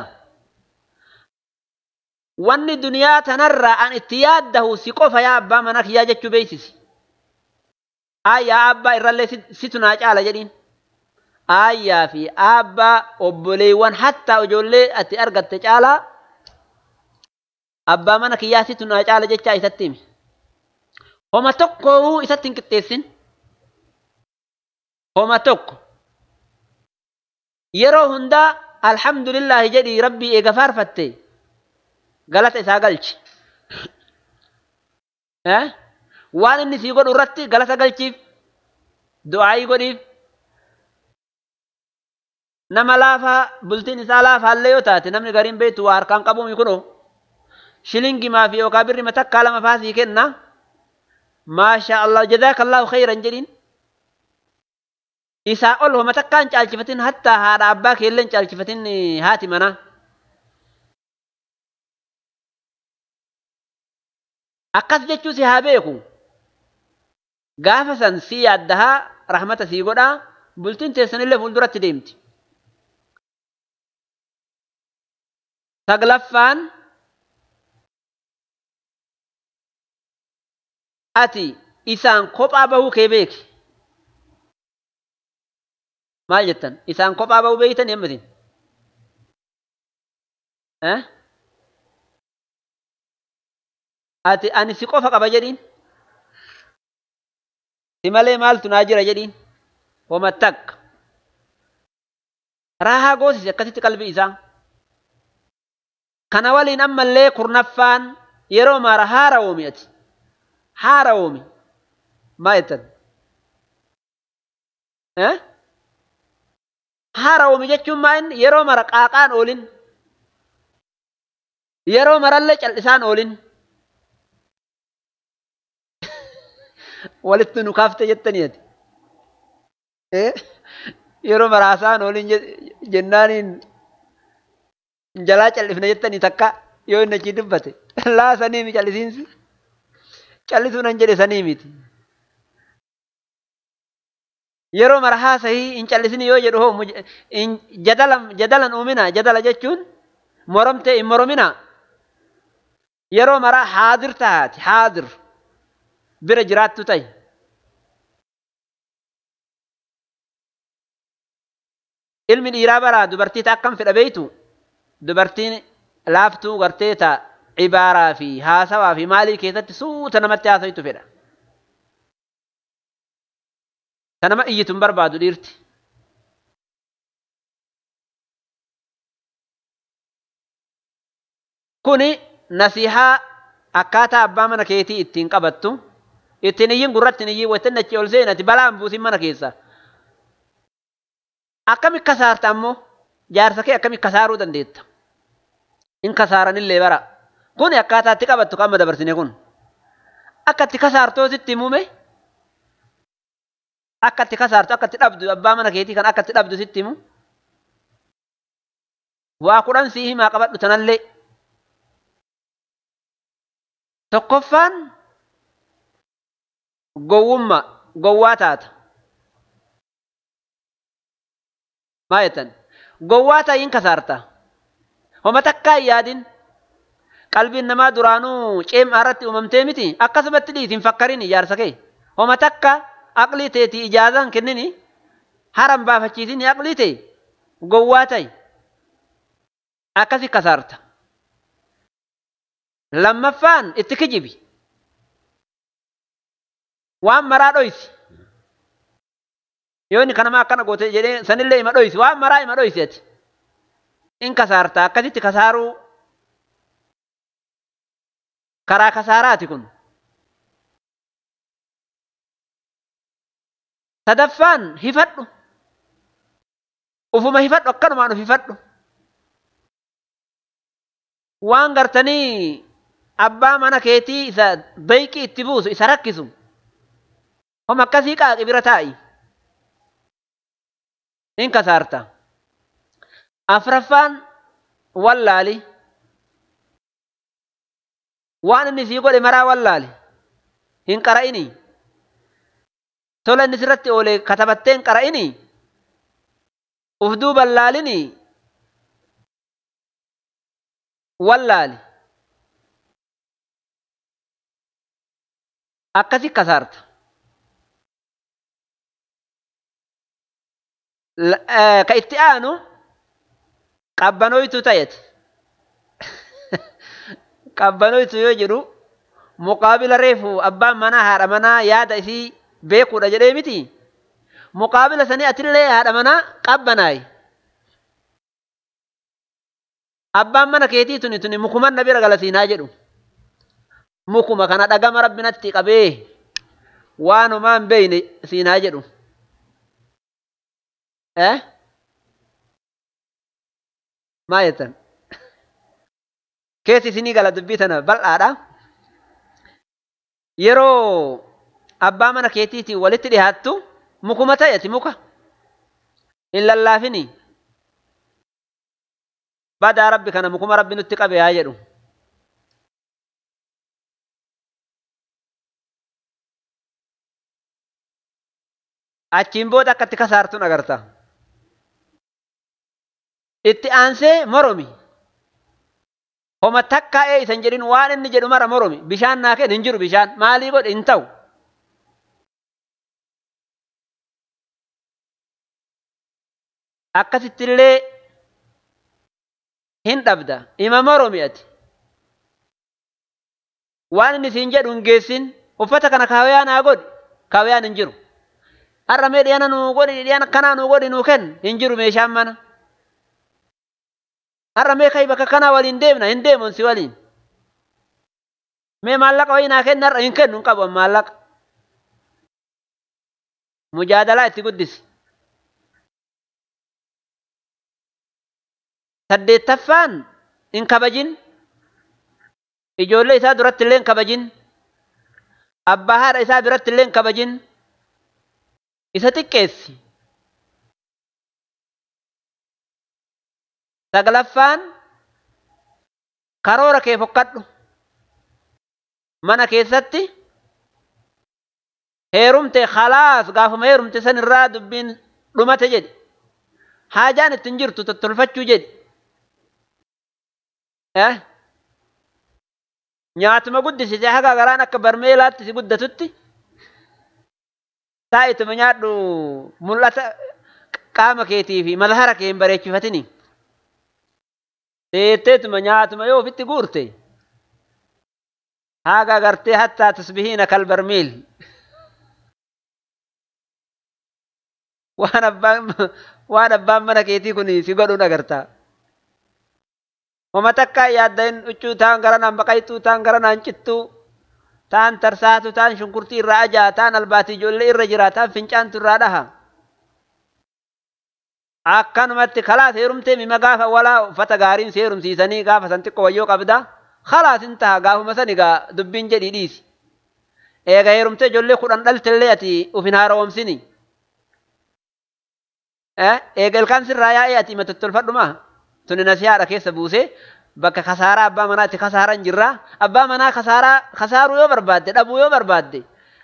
wanni duniyaa tanarraa an itti yaaddahu si qofa yaa abbaa mana kiyyaa jechuu beeksisi aayyaa abbaa irrallee situ naa caala jedhiin aayyaa fi abbaa obboleewwan hattaa ijoollee ati argatte caalaa abbaa mana kiyyaa situ naa caala jechaa isatti himi homa tokko isatti hin qixxeessin homa tokko yeroo hundaa alhamdulillaahi jedhii rabbii eega faarfatte galata isaa galchi waan inni sii godhu irratti galata galchiif du'aayii godhiif nama laafaa bultiin isaa laafaallee yoo taate namni gariin beektu waa harkaan qabuumi kunoo shilingimaa fi yookaan birri matakkaa lama faasii kenna maasha Allah jazaakallahu khayran jedhiin isaa ol homa takkaan caalchifatin hattaa haadha abbaa keelleen caalchifatin haati manaa akkas jechuu si haa beeku gaafa san si yaaddahaa rahmata sii godhaa bultiin teessanillee fuulduratti deemti saglaffaan ati isaan kophaa bahuu kee beeki maal jettan isaan kophaa bahuu beeytan hemmatin ati ani si qofa qaba jedhiin si malee maaltu naa jira jedhiin homa takka raahaa goosise akkasitti qalbii isaa kana waliin ammallee kurnaffaan yeroo maara haara oomi ati haara oomi maa jettan haara oomi jechuun maa inni yeroo mara qaaqaan oolin yeroo marallee cal'isaan oolin walitti nu kaafte jettanii ati yeroo maraasaan oolin jennaaniin jalaa cal'ifna jettanii takka yoo inni achi dubbate laa sanii mi cal'isiinsi cal'isuun an jedhe sanii miti yeroo mara haasahii hin cal'isini yoo jedhu hoo jadalan jadalan uumina jadala jechuun moromtee hin moromina yeroo mara haadir tahaati haadir bira jiraattu ta'i ilmi dhiiraa baraa dubartii ta akkam fedha beeytu dubartiin laaftuu gartee ta cibaaraa fi haasawaa fi maalii keessatti suuta namatti haasawitu fedha ta nama iyyitu hin barbaadu dhiirti kuni nasihaa akkaataa abbaa mana keetii ittiin qabattu ittiin iyyin gurratti iyyin waytan achi ol seenati balaan buusin mana keessa akkami kasaarta ammoo jaarsa kee akkami kasaaruu dandeetta in kasaaranillee bara kun akkaataa itti qabattu qaama dabarsine kun akka itti kasaartoo sitti muume akka itti kasaartu akka itti dhabdu abbaa mana keetii kan akka itti dhabdu sitti himu waa kudhan sii himaa qabadhu tanallee tokkoffaan gowwummaa gowwaa taata maa jettan gowwaa ta'iin kasaarta homa takkaa hin yaadin qalbiin namaa duraanuu ceemaa irratti uumamtee miti akkasumatti dhiitiin fakkarin ijaarsa kee homa takka aqlii teetii ijaazaan kennini haran baafachiisini aqlii tee gowwaa ta'i akkasi kasaarta lammaffaan itti kijibi waan maraa dhoysi yoo inni kanama akkana goote jedhee sanillee ima dhoysi waan maraa ima dhoysi ati in kasaarta akkasitti kasaaruu karaa kasaaraati kun sadaffaan hifadhu ufuma hifadhu akkanumaan uf hifadhu waan gartanii abbaa mana keetii isa beeyqii itti buusu isa rakkisu homa akkasii qaaqi bira taa'i in kasaarta afraffaan wallaali waan inni sii godhe maraa wallaale hin qara'inii tola inni sirratti oole katabattee hin qara'inii uf duuban laalinii wallaali akkasi kasaarta ka itti aanu qabbanoytu ta'ete qabbanoytu yoo jedhu muqaabila reefu abbaan manaa haadha manaa yaada isii beekuudha jedhee miti muqaabila sanii atillee haadha manaa qabbanaayi abbaan mana keetii tuni tuni mukuman na bira galasiinaa jedhu mukuma kana dhagama rabbinatti qabee waanumaan beeyne siinaa jedhu eh maa jettan keessi isinii gala dubbii tana bal'aadha yeroo abbaa mana keetiitiin walitti dhihaattu mukuma ta'eti muka hin lallaafini badaa rabbi kana mukuma rabbi nutti qabe haa jedhu achiin booda akka itti kasaartuun agarta itti aansee moromi homa takkaa'ee isan jedhin waan inni jedhu mara moromi bishaan naa kenna hin jiru bishaan maalii godhe hin ta'u akkasittillee hin dhabda ima moromi ati waan inni siin jedhu hin geessin uffata kana kaawayyaa naa godhi kaawayyaan hin jiru har'a mee dhiyana nuu godhi dhiyana kanaa nuu godhi nuu kenna hin jiru meeshaan mana har'a mee kai bakka kanaa waliin deemna hin deemun si waliin mee maallaqa wayii naa kenna har'a hin kennu hin qabu maallaqa mujaadalaa itti guddisi saddeettaffaan hin kabajin ijoollee isaa duratti illee hin kabajin abbaa haadha isaa biratti illee hin kabajin isa xiqqeessi saglaffaan karoora kee fokkadhu mana keessatti heerumte khalaas gaafuma heerumte san irraa dubbiin dhumate jedhi haajaan ittiin jirtu tottolfachuu jedhi nyaatuma guddisite haga garaan akka barmeelaatti si guddatutti taa'ituma nyaadhu mul'ata qaama keetii fi mazhara kee hin bareechifatini teetteetuma nyaatuma yoo ofitti guurte haga gartee hattaa tasbihiina kal barmiil waan abbaan waan abbaan mana keetii kun si godhuun agartaa Wama takka yaaddain huccuu taan garanaan baqaytuu taan garanaan cittuu taan tarsaatu taan shunkurtii irraa ajaa taan albaatii ijoollee irra jira taan fincaantu irraa dhaha. Akkanumatti kalaas heerumtee mima gaafa walaa uffata gaariin si heerumsiisanii gaafa san xiqqoo wayyoo qabda kalaas hin taha gaafuma san egaa dubbiin jedhii dhiisi. Eega heerumtee ijoollee kudhan dhaltellee ati uf hin haaromsini. Eega ilkaan sirraa yaa'ee ati hima tottolfadhumaa. tuni nasihaadha keessa buuse bakka kasaaraa abbaa manaatti kasaaran jirra abbaa manaa kasaaraa kasaaruu yoo barbaadde dhabuu yoo barbaadde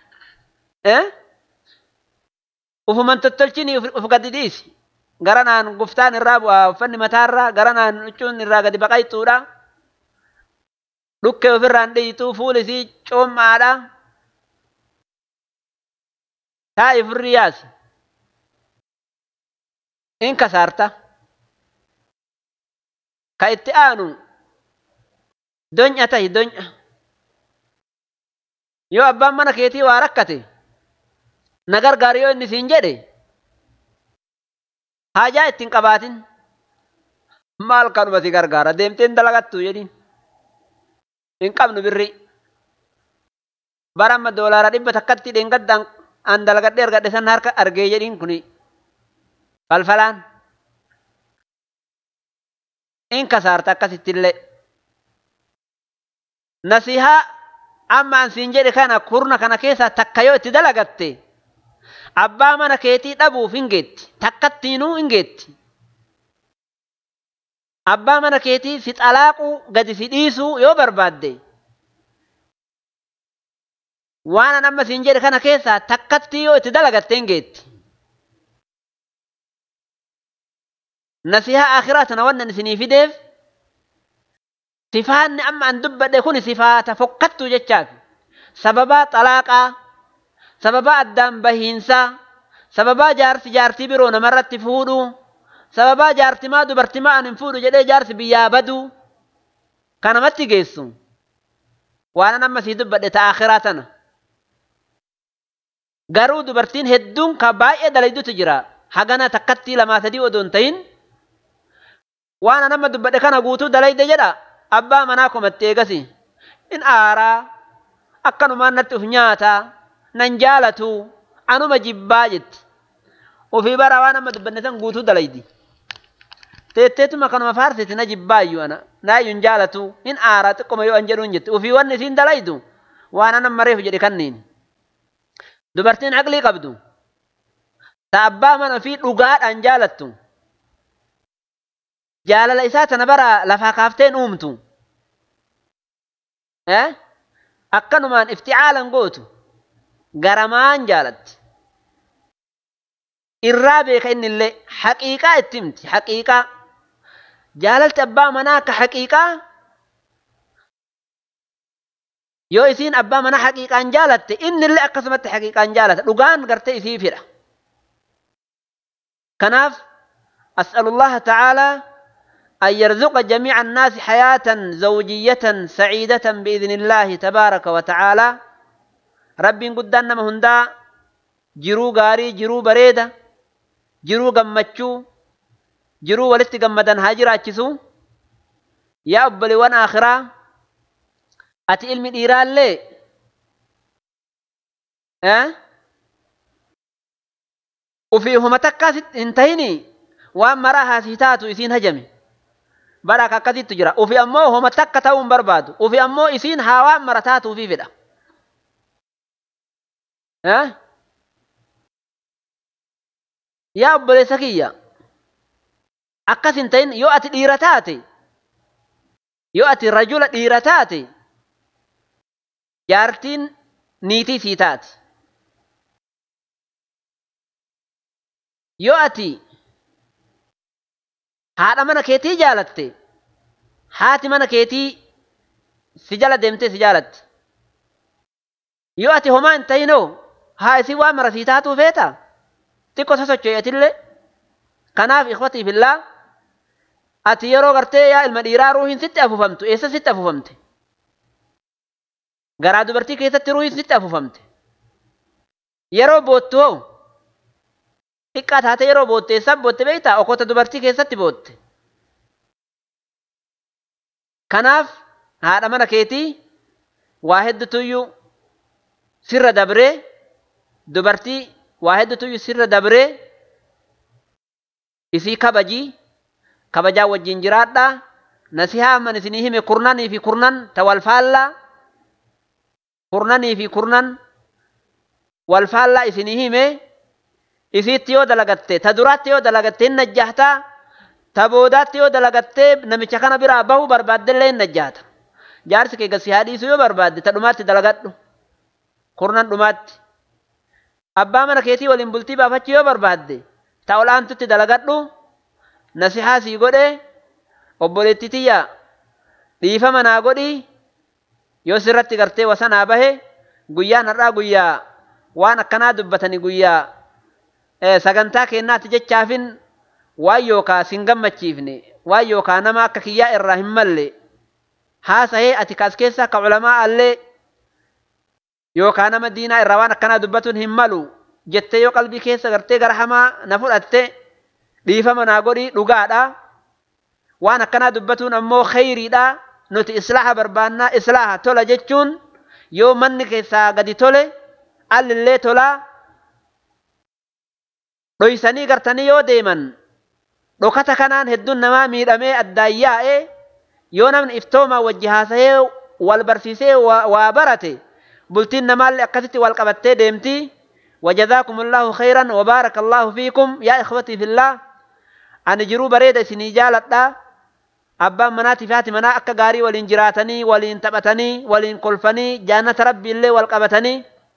ufuman tottolchini uf gadi dhiisi garanaan guftaan irraa bu'aa uffanni mataarraa garanaan huccuun irraa gadi baqayxuudha dhukkee ofirraan dhiyituu fuulisii coommaadha taa'i firri yaasi in kasaarta ka itti aanu donya tahi donya yoo abbaan mana keetii waa rakkate na gargaari yoo inni siin jedhe haajaa ittiin qabaatin maal kanuma si gargaara deemteen dalagattu jedhin hin qabnu birri bara amma doolaara dhibba takkatti dheengaddaan an dalagadhee argadhe san harka argee jedhin kuni falfalaan in kasaarta akkasittillee nasihaa amma an siin jedhe kana kurna kana keessaa takka yoo itti dalagatte abbaa mana keetii dhabuuf hin geetti takkattiinuu hin geetti abbaa mana keetii si xalaaquu gadi si dhiisuu yoo barbaadde waan an amma siin jedhe kana keessaa takkatti yoo itti dalagatteen geetti nasihaa akhiraa tana wannan isinii fideef sifaanni amma an dubbadhe kun sifaata fokkattuu jechaati sababaa xalaaqaa sababaa addaan bahiinsaa sababaa jaarsi jaartii biroo namarratti fuudhuu sababaa jaartimaa dubartimaa an hin fuudhu jedhee jaarsi biyyaa baduu kanamatti geessu waan amma sii dubbadhe ta akhiraa tana garuu dubartiin hedduun ka baay'ee dalaydutu jira hagana takkattii lamaa sadii odoo hin ta'in waan amma dubbadhe kana guutuu dalayde jedha abbaa manaa komatti eegasi in aaraa akkanumaan natti uf nyaataa nan jaalatu anuma jibbaa jetti ofii bara waan amma dubbanne san guutuu dalaydi teetteetuma kanuma faarsiti na jibbaayyuu ana naayyuu hin jaalatu hin aaraa xiqqoma yoo an jedhuun jetti ofii wanni isiin dalaydu waan anan mareef jedhe kanniin dubartiin aqlii qabdu ta abbaa mana ofii dhugaadhaan jaalattu jaalala isaa tana bara lafaa kaafteen uumtu akkanumaan ifticaalan gootu garamaan jaalatti irraa beeka inni illee haqiiqaa itti himti haqiiqaa jaalalti abbaa manaa akka haqiiqaa yoo isiin abbaa manaa haqiiqaan jaalatte inni illee akkasumatti haqiiqaan jaalata dhugaan gartee isii fidha kanaaf as'alullaha ta'aalaa أن يرزق جميع الناس حياة زوجية سعيدة بإذن الله تبارك وتعالى رب قدنا مهندا جرو غاري جرو بريدة جرو قمتشو جرو ولت قمدن هاجر أتشسو يا أبلي وانا آخرا أتي علم الإيران لي أه؟ وفيهما تكاسد انتهيني وأما راها سيتاتو إسين هجمي bara akkasitti jira ufi ammoo homa takka ta'uu hin barbaadu ufi ammoo isiin haawaan mara taatuufi fedha yaa obboleessa kiyya akkas hin ta'in yoo ati dhiira taate yoo ati rajula dhiira taate jaartiin niitii sii taate yoo ati haadha mana keetii jaalatte haati mana keetii si jala deemtee si jaalatte yoo ati homaa hin ta'inoo haa isii waan mara sii taatuu feeta xiqqoo sosocho'eetillee kanaaf ikhwatii fillaa ati yeroo gartee yaa ilma dhiiraa ruuhiin sitti afufamtu eessa sitti afufamte garaa dubartii keessatti ruuhiin sitti afufamte yeroo boottu hoo xiqqaa taate yeroo bootte eessaan bootte beektaa okota dubartii keessatti bootte kanaaf haadha mana keetii waa heddutuyyuu sirra dabree dubartii waa heddutuyyuu sirra dabree isii kabajii kabajaa wajjin jiraadhaa nasihaa amman isinii hime kurnanii fi kurnan ta walfaallaa kurnanii fi kurnan walfaallaa isinii hime isiitti yoo dalagatte ta duraatti yoo dalagatte hin najjahtaa ta boodaatti yoo dalagattee namicha kana biraa bahu barbaaddellee hin najjahta jaarsi kee gassi haadhiisu yoo barbaadde ta dhumaatti dalagadhu kurnan dhumaatti abbaa mana keetii waliin bultii baafachuu yoo barbaadde ta olaantutti dalagadhu nasihaa sii godhe obboleetti tiyya dhiifama naa godhi yoo sirratti gartee wasanaa bahe guyyaan har'aa guyyaa waan akkanaa dubbatanii guyyaa sagantaa kennaatti jechaafin waan yookaa sin gammachiifne waan yookaa nama akka kiyyaa irraa hin malle haasahee ati kaas keessa akka culamaa allee yookaa nama diinaa irraa waan akkanaa dubbatuun hin malu jettee yoo qalbii keessa gartee gara hamaa na fudhatte dhiifama naa godhi dhugaadha waan akkanaa dubbatuun ammoo kheyriidha nuti islaaha barbaannaa islaaha tola jechuun yoo manni keessaa gadi tole allillee tolaa dhoysanii gartanii yoo deeman dhokata kanaan hedduun namaa miidhamee addaan yaa'e yoo namni iftoomaa wajji haasahee wal barsiisee waa barate bultiin namaallee akkasitti wal qabattee deemti وجزاكم الله خيرا وبارك الله فيكم يا إخوتي في الله أنا جرو بريد سني جالتا أبا مناتي فاتي منا أكا غاري ولين جراتني ولين تبتني ولين قلفني جانة ربي اللي والقبتني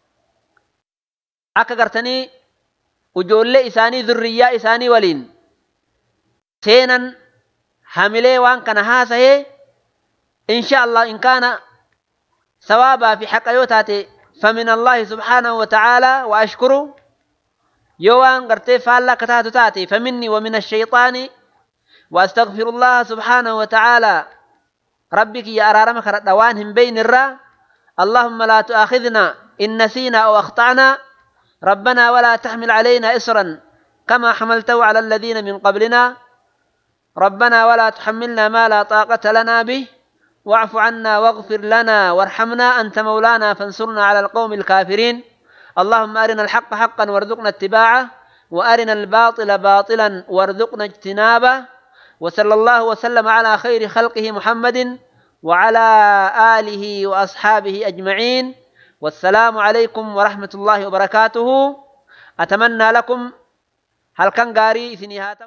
akka gartanii ijoollee isaanii zurriyyaa isaanii waliin seenan hamilee waan kana haasahee insha allah in kaana sawaabaa fi haqa yoo taate فمن الله سبحانه وتعالى وأشكره يوان قرتي فالا كتاتو تاتي فمني ومن الشيطان وأستغفر الله سبحانه وتعالى ربك يا أرارمك ردوانهم بين الرا اللهم لا تؤاخذنا إن نسينا أو أخطأنا ربنا ولا تحمل علينا إسرا كما حملته على الذين من قبلنا ربنا ولا تحملنا ما لا طاقة لنا به واعف عنا واغفر لنا وارحمنا أنت مولانا فانصرنا على القوم الكافرين اللهم أرنا الحق حقا وارزقنا اتباعه وأرنا الباطل باطلا وارزقنا اجتنابه وصلى الله وسلم على خير خلقه محمد وعلى آله وأصحابه أجمعين والسلام عليكم ورحمة الله وبركاته أتمنى لكم هل كان قاري في نهاية